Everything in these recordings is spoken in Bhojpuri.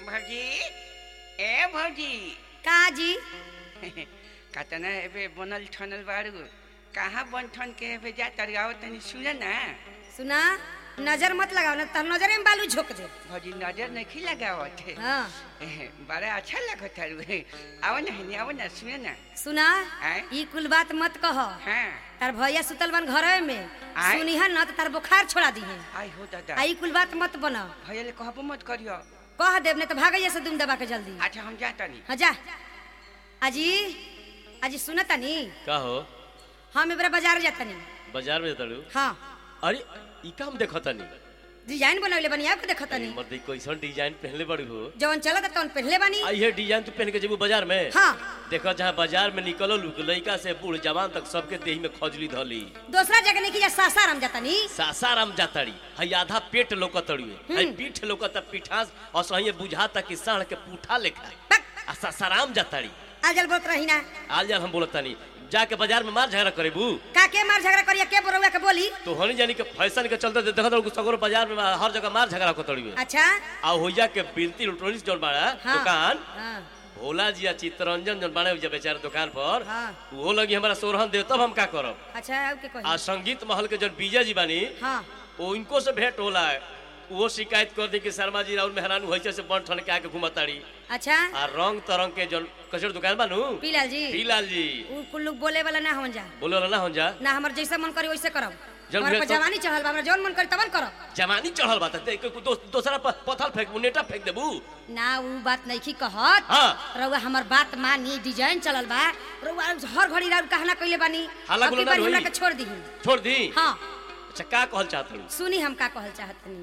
भौजी ए भौजी का जी कतना एबे बनल ठनल बारू कहाँ बन ठन के एबे जा तरियाओ तनी सुन ना सुना नजर मत लगाओ ना तब नजरे में बालू झोंक दे भौजी नजर नहीं लगावत है हाँ बड़ा अच्छा लगत है आओ ना हिनी आओ ना सुन ना सुना आय? ई कुल बात मत कह हाँ तार भैया सुतल बन घर में आय? सुनिहा न तो तार बुखार छोड़ा दी है आई हो दादा आई कुल बात मत बना भैया ले कहबो मत करियो कह देव ने तो भागैया से दुम दबा के जल्दी अच्छा हम जाता नहीं हाँ जा अजी अजी सुनता नी का हो हम एबरा बाजार जाता नी बाजार में तड़ू हाँ अरे ई काम देखतानी डिजाइन बनवले बनी आपको देखता नी मर्द कैसन डिजाइन पहनले बड़ी हो जवन चलत तवन पहनले बानी आई है डिजाइन तू पहन के जेबू बाजार में हाँ देखो जहाँ बाजार में निकलो लुक लड़का से बूढ़ जवान तक सबके देह में खजली धली दूसरा जगह नहीं की जा सासाराम जाता नी सासाराम जातड़ी हई आधा पेट लोकतड़ी हई पीठ लोकत पीठास और सही बुझाता कि साढ़ के पूठा लेखा बक आ सासाराम जातड़ी आजल बोलत रही ना आज यार हम बोलतानी जाके बाजार में मार झगड़ा करेबू का के मार झगड़ा करिया के बोरौआ के बोली तो होनी जानी के फैशन के चलते देखत रहू सगरो बाजार में हर जगह मार झगड़ा कोतड़ी में अच्छा आ होइया के बिनती इलेक्ट्रॉनिक्स जोन बाड़ा हाँ दुकान हाँ भोला जी आ चित्तरंजन जोन बाड़े जब बेचारे दुकान पर हाँ वो लगी हमारा सोरहन देव तब हम का करब अच्छा अब के आ कही संगीत महल के जोन विजय जी बानी हाँ वो इनको से भेंट होला है वो शिकायत कर दी कि शर्मा जी राहुल मेहरानू होइसे से बन ठन के आके घुमताड़ी अच्छा आ रंग तरंग के जोन कचर दुकान बानू पीलाल जी पीलाल जी उ कुल लोग बोले वाला ना होन जा बोलो ना हो जा ना हमर जैसा मन करी वैसे करब जब हमारे पर भेल तो- जवानी चढ़ल बा हमरा जौन मन करी तवन करब जवानी चढ़ल बात है दो, दोसरा प- पथल फेंक नेटा फेंक देबू ना उ बात नहीं कहत हाँ रउआ हमर बात मानी डिजाइन चलल बा रउआ हर घड़ी राउर कहना कइले बानी हाला अब की गुलदार बारी हमरा होई। के छोड़ दीही छोड़ दी हाँ अच्छा का कहल चाहत हूँ सुनी हम का कहल चाहतनी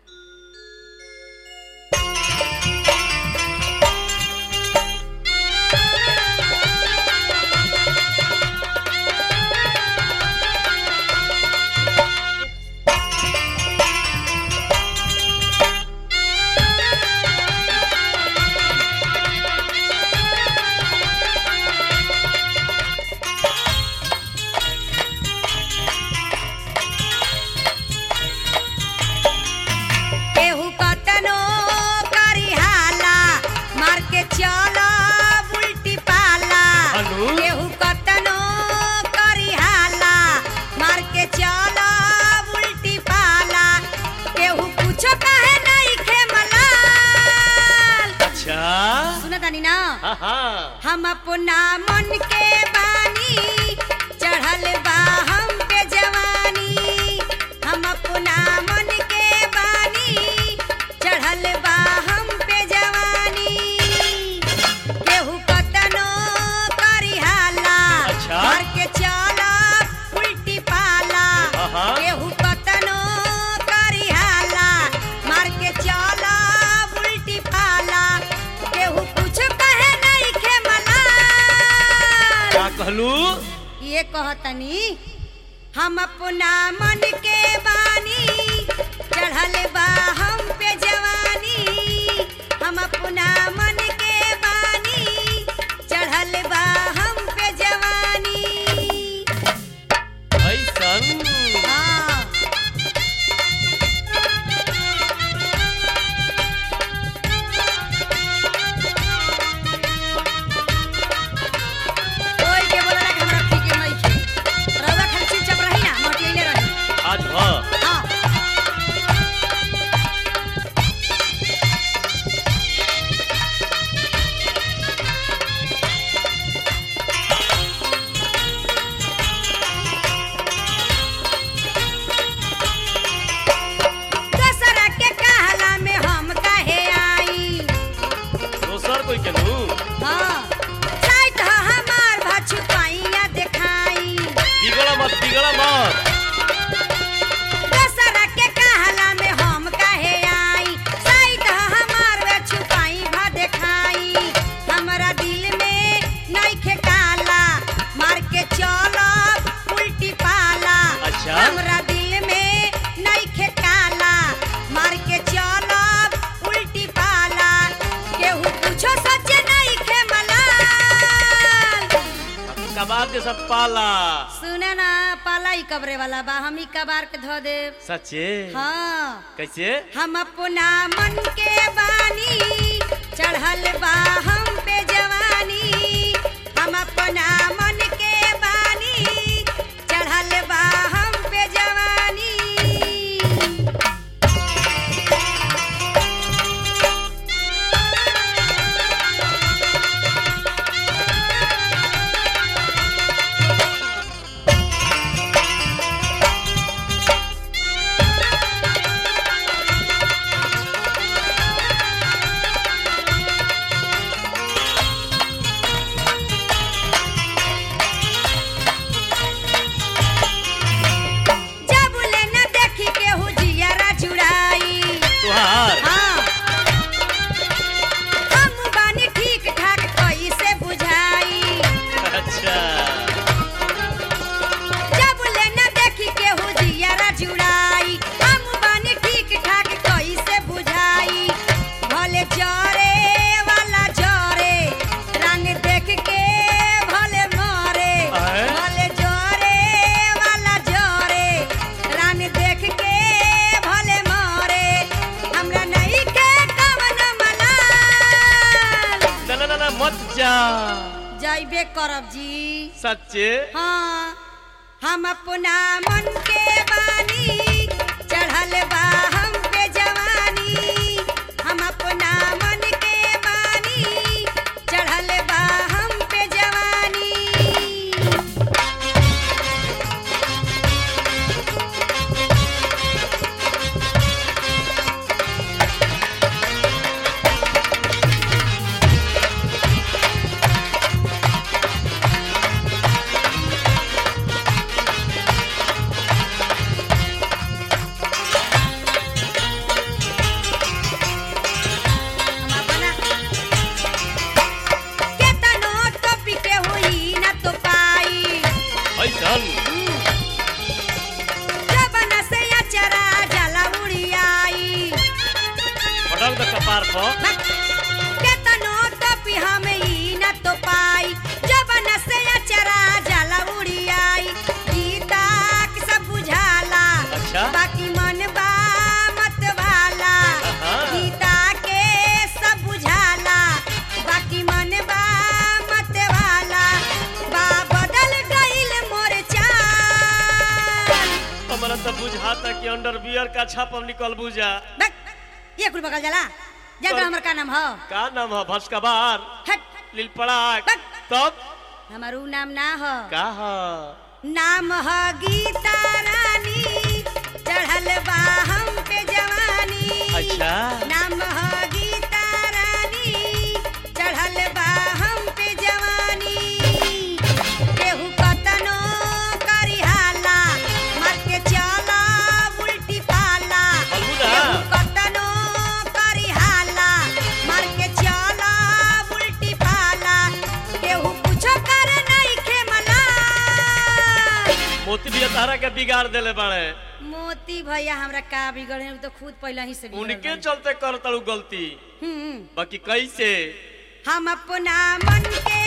केहू कतनो करी हाला मार के चला उल्टी पाला अनु? केहू कतनो करी हाला मार के चला उल्टी पाला केहू कुछो कहे नहीं खे मलाल अच्छा सुनतानी ना हाँ हाँ हम अपना मन के बानी चढ़ल बा हम पे जवानी हम अपना मन के बानी चढ़ल बा हम पे जवानी केहू कतनो करी हाला अच्छा। मार के चला उल्टी पाला आहा। केहू कतनो करी हाला मार के चला उल्टी पाला केहू कुछ कहे नहीं खे मलाल का कहलू ये कहतनी हम अपना मन के बानी चढ़ल बा हम पे जवानी हम अपना मन के बानी चढ़ल बा हम पे जवानी ऐसन हाँ कोई के बोला कि हमरा फिक्र नहीं खे रउआ खाली चुपचाप रही ना मोटियले रही आज हाँ हाँ दशहरा के कहला में हम काहे आई दोसर कोई के नू हाँ साइट ह हमार भछु पाइया देखाई बिगड़ा मत बिगड़ा मत दशहरा के कहला में हम काहे आई साइट ह हमार भछु पाई भा देखाई हमरा दिल में नइखे काला मार के चलब उल्टी पाला अच्छा। हमरा दिल में नइखे काला मार के चलब उल्टी पाला केहू कुछो सच नइखे मलाल कबार के सब पाला सुने ना पाला ही कबरे वाला बा हम ही कबार के धो देव सच्चे हाँ कैसे हम अपना मन के बानी चढ़ल बा हम पे जवानी हम अपना मन के बानी चढ़ल बा हम पे जवानी जब ले न देखी केहू जियरा जुड़ाई तुहार हाँ हम बानी ठीक ठाक कैसे बुझाई अच्छा जब ले न देखी केहू जियरा जुड़ाई हम बानी ठीक ठाक कैसे बुझाई भले जरे वाला जरे रंग देख के भले मरे आए? भले जरे वाला जरे रंग देख के भले मरे हमरा नहीं के कवन मलाल ना ना ना ना मत जा जइबे करब जी सच्चे हाँ हम अपना मन के बानी चढ़ल बा हम पे जवानी हम अपना मन के बानी चढ़ल बा हम पे जवानी हम अपना केतनो टोपी के हुई न तो पाई ऐसन जबन से अचरा जला उड़ियाई पटक द कपार पर केतनो टोपी हम ई न तो पाई जबन से अचरा जला उड़ियाई गीता के सब बुझाला अच्छा। बाकी मन बा मत भाला आहा। गीता के सब बुझाला बाकी मन बा मत भाला बा बदल गइल मोर चाल हमरा तो बुझाता कि अंडरवियर का छाप हम निकल बुझा बक, ये कुल बगल जाला जाकर और- हमर का नाम हो का नाम है भस्कबार हट लिलपड़ाक बक। तब हमर ऊ नाम ना हो का है नाम ह गीता रानी चढ़ल बा हम पे जवानी अच्छा नाम ह गीता रानी चढ़ल बा हम पे जवानी केहू कतनो करिहाला मर के चला उल्टी पाला अलबुदा। केहू कतनो करिहाला मर के चला उल्टी पाला केहू कुछो कर नहीं खेमला मोती भी तारा के बिगाड़ देले बाड़े मोती भैया हमरा का बिगड़े उ तो खुद पहले ही से बिगड़ उनके गए। चलते कर तड़ू गलती हम्म बाकी कैसे हम अपना मन के